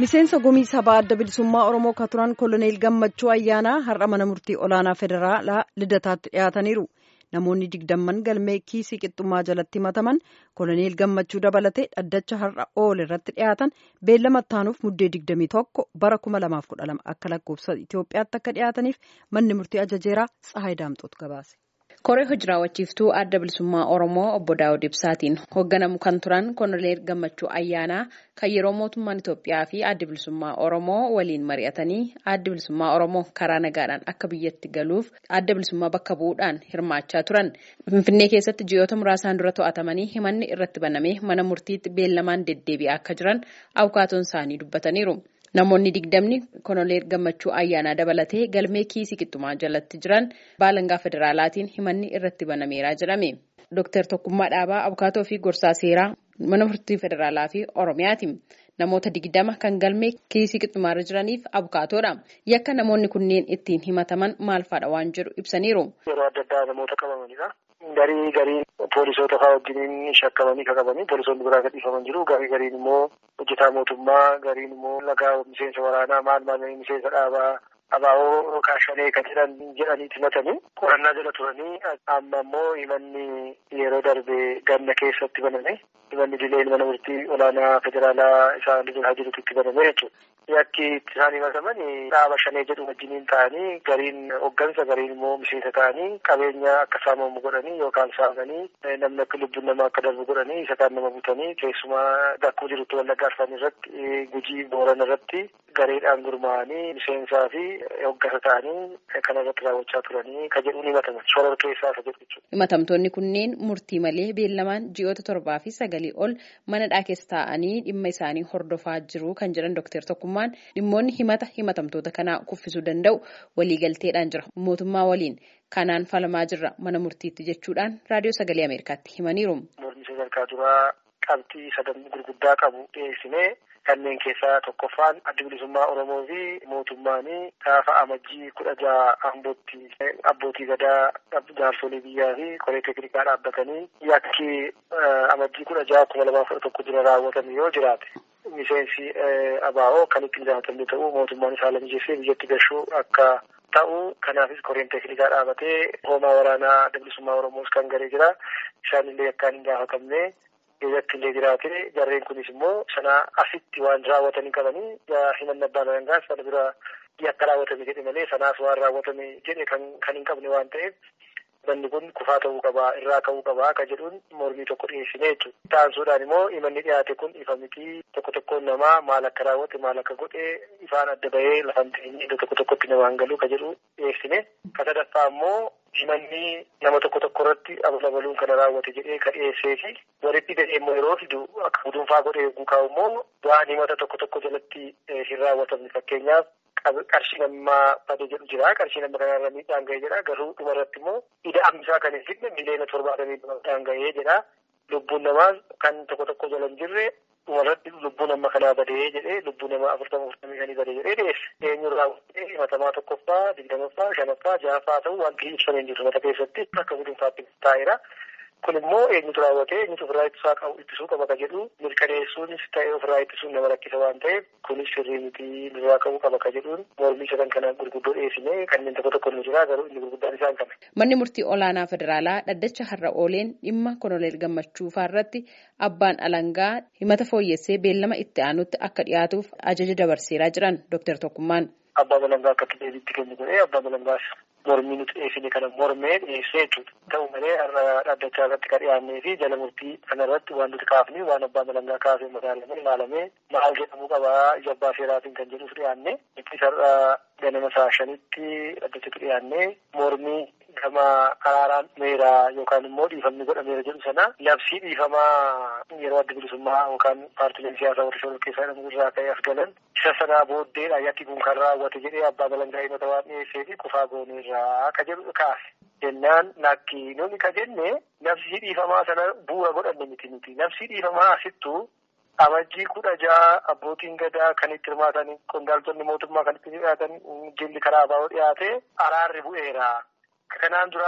miseensa gumii sabaa adda bilisummaa oromoo ka turan koloneel gammachuu ayyaanaa har'a mana murtii olaanaa federaalaa lidataatti dhiyaataniiru namoonni digdamman galmee kiisii qixxummaa jalatti himataman koloneel gammachuu dabalatee dhaddacha har'a ool irratti dhiyaatan beellama ittaanuuf muddee digdamii tokko bara kuma lamaaf kudha lama akka lakkoofsa itiyoophiyaatti akka dhiyaataniif manni murtii ajajeeraa tsahaay daamxootu gabaase. koree hojii raawwachiiftuu adda bilisummaa oromoo obbo daawud ibsaatiin hoogganamu kan turan koloneel gammachuu ayyaanaa kan yeroo mootummaan itoophiyaa fi adda bilisummaa oromoo waliin mari'atanii adda bilisummaa oromoo karaa nagaadhaan akka biyyatti galuuf adda bilisummaa bakka bu'uudhaan hirmaachaa turan finfinnee keessatti ji'oota muraasaan dura to'atamanii himanni irratti banamee mana murtiitti beellamaan deddeebi'aa akka jiran abukaatoon isaanii dubbataniiru. Namoonni digdamni koloneel gammachuu ayyaanaa dabalatee galmee kiisii qixxumaa jalatti jiran baalangaa federaalaatiin himanni irratti banameeraa jedhame. Dooktar Tokkummaa Dhaabaa Abukaatoo fi Gorsaa Seeraa mana murtii federaalaa fi Oromiyaati. Namoota digdama kan galmee kiisii qixxumaarra jiraniif abukaatoodha. Yakka namoonni kunneen ittiin himataman maal fa'aadha waan jedhu ibsaniiru. Yeroo adda addaa namoota qabamanidha. Garii garii poolisoota fa'aa wajjiniin shakkamanii qabanii poolisoonni biraa gadhiifaman jiru. Garii gariin immoo hojjetaa mootummaa, gariin immoo lagaa miseensa waraanaa maal maal miseensa dhaabaa abaaboo kaashanee kan jedhan jedhaniiti himatanii qorannaa jala turanii amma immoo himanni yeroo darbe ganna keessatti baname himanni dileen mana murtii olaanaa federaalaa isaan haa jirutti itti baname jechuudha. Yakki isaan himataman dhaaba shanee jedhu wajjiniin ta'anii gariin hoggansa gariin immoo miseensa ta'anii qabeenya akka saamamu godhanii yookaan saamanii namni akka lubbuun namaa akka darbu godhanii isa kaan nama butanii keessumaa dakkuu jirutti wallaggaa arfan irratti gujii booran irratti gareedhaan gurmaa'anii miseensaa fi hoggansa ta'anii kana irratti raawwachaa turanii ka jedhuun himataman soorata keessaa isa jedhu jechuudha. Himatamtoonni kunneen murtii malee beellamaan ji'oota torbaa fi sagalii ol manadhaa keessa taa'anii dhimma isaanii hordofaa jiru kan jedhan Dooktar Tokkummaan dhimmoonni himata himatamtoota kanaa kuffisuu danda'u waliigalteedhaan jira mootummaa waliin kanaan falamaa jirra mana murtiitti jechuudhaan raadiyoo sagalee Ameerikaatti himaniiru. Mormii sadarkaa duraa qabxii sadan gurguddaa qabu dhiyeessinee kanneen keessaa tokkoffaan adda bilisummaa Oromoo fi mootummaanii gaafa amajjii kudha jaha ambootti abbootii gadaa jaarsolii biyyaa fi koree teeknikaa dhaabbatanii yakki amajjii kudha jaha kuma lamaa kudha tokko jira raawwatame yoo jiraate. Miseensi ABO kan ittiin gaafatamne ta'uu mootummaan isaa lammiijeessee biyyatti gashuu akka ta'u kanaafis koreen teeknikaa dhaabatee hoomaa waraanaa adda bilisummaa Oromoos kan garee jira isaanillee akkaan hin gaafatamne biyyatti illee jiraate jarreen kunis immoo sana asitti waan raawwatanii qabanii himanna abbaan alangaas sana bira yakka raawwatame jedhe malee sanaas waan raawwatame jedhe kan hin qabne waan ta'eef manni kun kufaa ta'uu qabaa irraa ka'uu qabaa akka jedhuun mormii tokko dhiyeessine jechuudha. Taansuudhaan immoo himanni dhiyaate kun ifa mitii tokko tokkoon namaa maal akka raawwate maal akka godhe ifaan adda bahee lafan ta'eenyi iddoo tokko tokkotti namaan galuu ka jedhu dhiyeessine. Ka sadaffaa immoo himanni nama tokko tokko irratti abalabaluun kana raawwate jedhee ka dhiyeessee fi walitti gadhee immoo yeroo fidu akka gudunfaa godhee eeguu kaa'u immoo waan himata tokko tokko jalatti hin raawwatamne fakkeenyaaf qarshii namaa badee jedhu jira qarshii nama kanarra miidhaan ga'ee jedha garuu dhuma irratti immoo ida'amsaa kan hin fidne miliyoona torbaatamii miidhaan ga'ee jedha lubbuun namaa kan tokko tokko jala hin jirre dhuma irratti lubbuu nama kanaa badee jedhee lubbuu namaa afurtama afurtamii shanii badee jedhee dhiyeesse eenyu raawwatee himatamaa tokkoffaa digdamaffaa shanaffaa jahaffaa ta'uu wanti ibsamee hin jiru mata keessatti akka gudunfaatti taa'eera. kun immoo eenyutu raawwatee eenyutu ofirraa ittisaa qabu ittisuu qaba ka jedhu mirkaneessuunis ta'ee ofirraa ittisuun nama rakkisa waan ta'eef kunis sirrii miti nurraa qabuu qaba ka jedhuun mormii sadan kana gurguddoo dhiyeessine kanneen tokko tokko nu jira garuu inni gurguddaan isaan kana. Manni murtii olaanaa federaalaa dhaddacha har'a ooleen dhimma koloneel gammachuu irratti abbaan alangaa himata fooyyessee beellama itti aanutti akka dhiyaatuuf ajaja dabarseeraa jiran Dooktar Tokkummaan. Abbaan alangaa akka deebiitti kennu godhee abbaan alangaas mormii nuti dhiyeessine kana mormee dhiyeessee jechuudha. Ta'u malee har'a dhaddachaa irratti kan dhiyaannee fi jala murtii kana irratti waan nuti kaafne waan abbaan alangaa kaasee madaalamee ilaalamee maal jedhamuu qabaa ija abbaa seeraatiin kan jedhuuf dhiyaanne. Ittis har'a ganama saa shanitti dhaddachatti dhiyaannee mormii gama araaraan meeraa yookaan immoo dhiifamni godhameera jedhu sana labsii dhiifamaa yeroo adda bilisummaa yookaan paartileen siyaasaa warra shoror keessaa jedhamu irraa ka'ee as galan isa sanaa booddeedha yakki kun kan raawwate jedhee abbaa alangaa himata waan dhiyeessee fi kufaa gooneerraa akka jedhu kaase. Jennaan lakki nuni ka jenne labsii dhiifamaa sana bu'uura godhanne miti miti labsii dhiifamaa asittuu amajjii kudha jaha abbootiin gadaa kan itti hirmaatan qondaaltonni mootummaa kan itti dhiyaatan jilli karaa baa'uu dhiyaate araarri bu'eera. Kanaan dura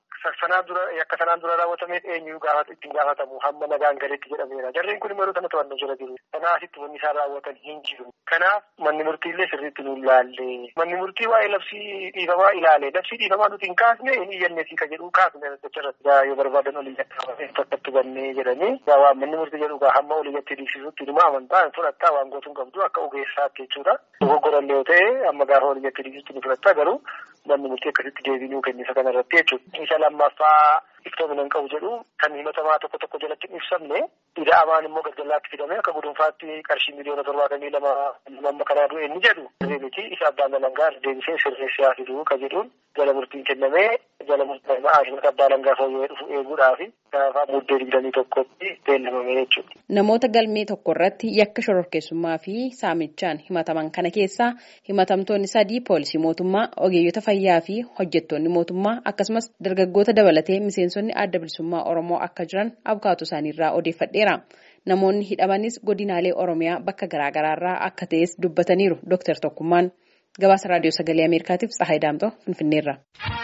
sanaan dura akka sanaan dura raawwatameef eenyu gaafata ittiin gaafatamu hamma nagaan galeetti jedhameera. Jarreen kun yeroo sana to'annoo jala jiru. Kanaasitti wanni isaan raawwatan hin jiru. Kanaaf manni murtiillee sirriitti nu ilaalle. Manni murtii waa'ee labsii dhiifamaa ilaale. Labsii dhiifamaa nuti hin kaasne hin iyyanneefi ka jedhu kaasne dacharratti yoo barbaadan olii jatti tokkotti bannee jedhanii waan manni murtii jedhu hamma olii jatti dhiibsisutti dhuma amantaa fudhattaa waan gootuun qabdu akka ogeessaatti jechuudha. Dogoggorallee yoo ta'e amma gaafa olii jatti dhiibsisutti ni fudhattaa garuu manni murtii akkasitti deebiinuu kennisa kanarratti jechuudha. Isa lammaffaa iftoomina hin qabu jedhu kan himatamaa tokko tokko jalatti hin ibsamne ida'amaan immoo galgalaatti fidamee akka gudunfaatti qarshii miliyoona torbaatamii lama amma kanaa du'e inni jedhu miti isa abbaan alangaa deebisee sirreessaa fiduu ka jedhuun jala murtiin kennamee jala murtii aashimata abbaa alangaa fooyyee dhufu eeguudhaaf gaafa muddee digdamii tokkotti beellamame jechuudha. Namoota galmee tokko irratti yakka shororkeessummaa fi saamichaan himataman kana keessaa himatamtoonni sadii poolisii mootummaa ogeeyyota fayyaa fi hojjettoonni mootummaa akkasumas dargaggoota dabalatee miseensonni adda bilisummaa Oromoo akka jiran abukaatu isaaniirraa odeeffadheera. Namoonni hidhamanis godinaalee Oromiyaa bakka garaagaraarraa akka ta'es dubbataniiru Dr. Tokkummaan. Gabaasa Raadiyoo Sagalee Ameerikaatiif Tsahaay Daamtoo Finfinneerra.